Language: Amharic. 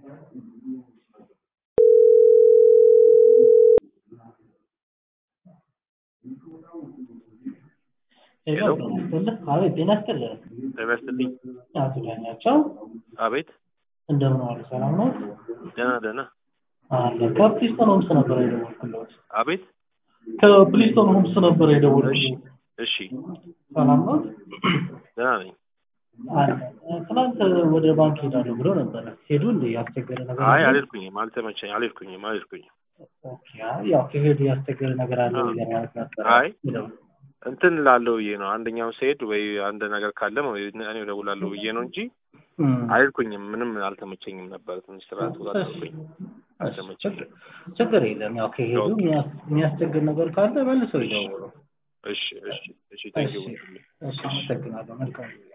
ሄሎ አቤት ጤና ይስጥልኝ ጤና ይስጥልኝ። አቶ ዳኛቸው አቤት እንደምን ዋሉ ሰላም ነው ደህና ደህና። አለ ከፕሊስቶን ሆምስ ነበር የደወልኩለት አቤት ከፕሊስቶን ሆምስ ነበር የደወልኩለት እሺ ሰላም ነው ደህና ነኝ። አለ ትናንት ወደ ባንክ ሄዳለሁ ብሎ ነበረ ሄዱ እንደ ያስቸገረ ነገር አይ አለ? አልሄድኩኝም፣ አልተመቸኝ፣ አልሄድኩኝም፣ አልሄድኩኝም። ኦኬ አይ ያው ከሄዱ ያስቸገረ ነገር አለ አዎ። ብዬ ማለት ነበረ አይ ሄደው እንትን ላለው ብዬ ነው አንደኛው ስሄድ ወይ አንድ ነገር ካለ ወይ እኔ እደውላለሁ ብዬ ነው እንጂ እም፣ አልሄድኩኝም። ምንም አልተመቸኝም ነበር። ትንሽ ስራ ተወጣጥኩኝ፣ አልተመቸኝም። ችግር የለም ያው ከሄዱ ኦኬ። የሚያስ- የሚያስቸግር ነገር ካለ መልሰው ይደውሉ እሺ እሺ እሺ፣ ቴንኪው እሺ እሺ አመሰግናለሁ መልካም